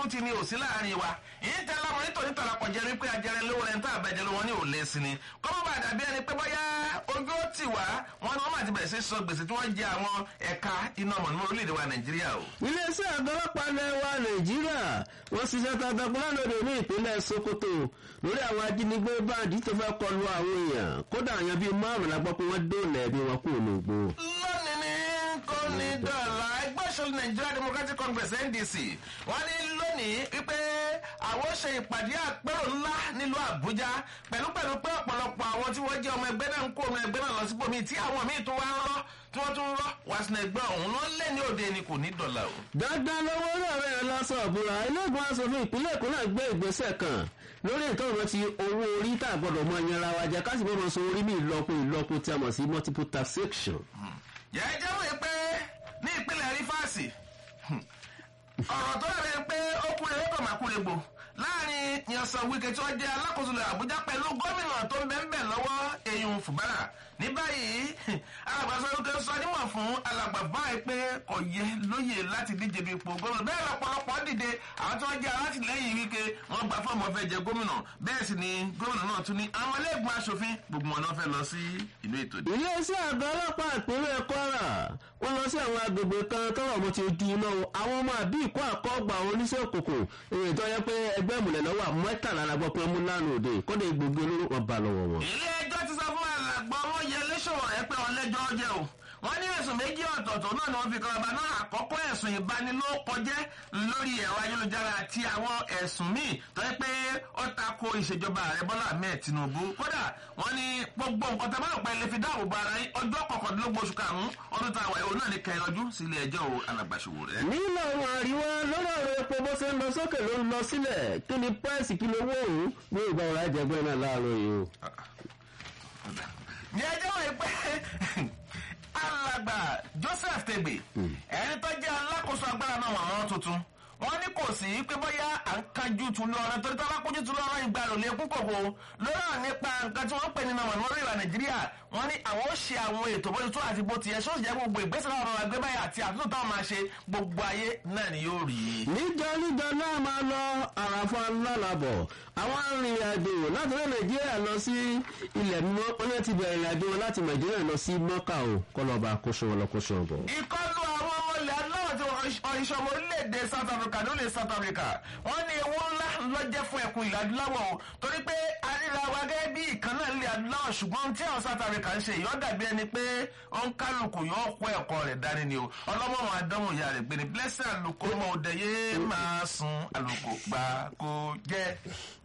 adójútì ni ò sí láàrin wa èyí tẹ láwọn nítorí tọ̀lápọ̀ jẹ́ wípé ajẹrẹ lówó rẹ̀ ń tà bẹ́ẹ̀ jẹ́ lówó ní òlé sí ni kọ́mọ́ bá dàbí ẹni pé bóyá ojú ó tì wá wọn ni wọ́n máa ti bẹ̀rẹ̀ sí sọ gbèsè tí wọ́n jẹ àwọn ẹ̀ka iná mọ̀nàmọ́ orílẹ̀-èdè wa nàìjíríà o. iléeṣẹ́ àgọ́ ọlọ́pàá ilẹ̀ wa nàìjíríà wọ́n ṣiṣẹ́ takuntakun lánàá ní ìpínlẹ̀ sokoto lórí àwọn ajínigbé báńdì tó fẹ́ kọlu àwọn èèyàn kódà àyàn bíi márùn-ún la gbọ́ pé wọ́n dóòlà ẹbí wọn kúrò ní ògbó. lónìí ní kò ní dọ̀là ẹgbẹ́ òṣèlú nigeria democratic congress ndc wọ́n ní lónìí wípé àwọn ṣe ìpàdé àpérò ńlá nílùú àbújá pẹ̀lú pẹ̀lú pé ọ̀pọ̀lọpọ̀ àwọn tí wọ́n jẹ́ ọmọ ẹgbẹ́ náà ń kó ọmọ ẹgbẹ́ náà lọ síbòmí tí àwọn míì tó wá ń rọ́ tí wọ́n tún rọ́ wá sínú ẹgbẹ́ ọ̀hún ló lé ní òde ni kò ní dọ̀là o. dandan lọ́wọ́ náà rẹ̀ lọ́sọ̀ ọ̀bùrà iléegun asòfin ìpínlẹ̀ èkó náà gbé ìgbésẹ̀ kan lórí ìtọ́rọ̀ ti owó orí tá a gbọ́dọ̀ mọ ìyanra wa jẹ́ káṣí bọ́mọ sọ orí mi ìlọ́po ìlọ́po tí a mọ̀ sí multiple taxation. jẹ́jẹ́ wòye pé ní ìpínlẹ̀ rífàsì ọ̀rọ̀ tó dàbí pé ó kúrẹ́ ó kàn máa kúrẹ́ gbò láàrin yansan wike tí wọ́n jẹ́ alákòóso ilẹ̀ àbújá pẹ̀lú gómìnà tó ń bẹ́ ń bẹ̀ lọ́wọ́ eyín fùbárà ní báyìí alàgbàsọ lókè sọ nímọ̀ fún alàgbà báyìí pé kò yẹ lóye láti díje bí ipò gómìnà bẹ́ẹ̀ lọ́pọ̀lọpọ̀ dìde àwọn tí wọ́n jẹ́ alátìlẹ́yìn wike wọ́n gba fọ́ọ̀mù ọ̀fẹ́ jẹ gómìnà bẹ́ẹ̀ sì ni gómìnà náà tún ní àwọn ẹlẹ́gbọ̀n aṣòfin gbogbo wọn náà fẹ́ lọ sí ìlú ètò ìdìbò. iléeṣẹ́ àgọ́ ọlọ́pàá ìpínlẹ̀ kwara wọ́n lọ sí àwọn agbègbè kan tọ́rọ̀ mo ti di iná o àwọn ọmọ àbí ìkó àkọ́gbà àwọn oníṣẹ́ òkùnkùn èyí tó yẹ pé ẹgbẹ́ ìmùlẹ̀ lọ́wọ́ àmọ́tàlá la gbọ́ pé wọ́n mú lánàá òde kọ́dé gbogbo olóró wọn bá lọ́wọ́ wọn. ilé ẹjọ́ ti sọ fún alàgbà wọn yẹ lẹ́sọ̀rọ̀ rẹ pé ọlẹ́jọ́ jẹ́ o wọ́n ní ẹ̀sùn méjì ọ̀tọ̀ọ̀tọ̀ náà ni wọ́n fi kan ọba náà àkọ́kọ́ ẹ̀sùn ìbanilókọjẹ́ lórí ẹ̀rọ ayélujára àti àwọn ẹ̀sùn míì tó yẹ pé ó tako ìṣèjọba ààrẹ bọ́lá ahmed tinubu kódà wọ́n ní gbogbo nǹkan tá a bá rò pé ilé fi dáàbò bo ara yín ọjọ́ kọkàndínlógún oṣù karùn-ún ọdún tá a wà òun náà ní kẹyọjú sí ilé ẹjọ́ o alàgbàṣòwò rẹ. nílò àwọn àríwá lọ́rọ̀ ọ̀rọ̀ epo bó ṣe ń lọ sókè ló ń lọ sílẹ̀ kí ni pẹ́ẹ́sì kí ló wó òun ní ìgbà ọ̀rọ̀ ajẹgbẹ́ náà láàárọ̀ yìí o. ní ẹjọ́ wọ̀nyí pé alàgbà joseph tegbe ẹni tó jẹ́ alákòóso agbára náà wà wọ́n tuntun wọ́n ní kò sí pé bóyá à ń kájú tún lọ́rọ́ torí tó bá kójú tún lọ́rọ́ ìgbà rò lé kún kòkó lórí àwọn nípa nǹkan tí wọ́n pè ní nàmọ̀ lórí ìwà nàìjíríà wọ́n ní àwọn ó ṣe àwọn ètò bó ti tó àti bó ti yẹ sọ́ọ̀sì jẹ́ gbogbo ìgbésẹ̀ náà rọra gbé báyìí àti àtúntò táwọn máa ṣe gbogbo ayé náà ni yóò rí i. níjọ níjọ náà máa lọ àràfà lálàbọ̀ àwọn arìnrìn-àjò láti orí nàìjíríà lọ sí ilẹ̀ mímọ́ wọ́n yẹn ti bẹ̀rẹ̀ ìrìnàjò wọn láti nàìjíríà lọ sí mọ́kà o kọlọ́ba kóso wọn lọ kóso ọ̀bọ̀. ìkọlù àwọn ọmọ ilẹ̀ aláwọ̀ tí wọ́n ìṣọ̀mọ̀ orílẹ̀-èdè south africa ló lè south africa wọ́n ní ewu ńlá ló jẹ́ fún ẹkùn ilẹ̀ adúláwọ̀ o torí pé àríra wa gẹ́gẹ́ bí ìkan náà ilẹ̀ adúláwọ̀ ṣùgbọ́n tí àwọn south africa ń ṣe ìyọ́ dàbí ẹni pé ó ń kálukú yóò kó ẹ̀kọ́ rẹ̀ dání ni o ọlọ́mọ wọn adánwò ìyá rẹ̀ gbé ni blessing àlùkò ọmọ òde yé máa sun àlùkò gbà kó jẹ́.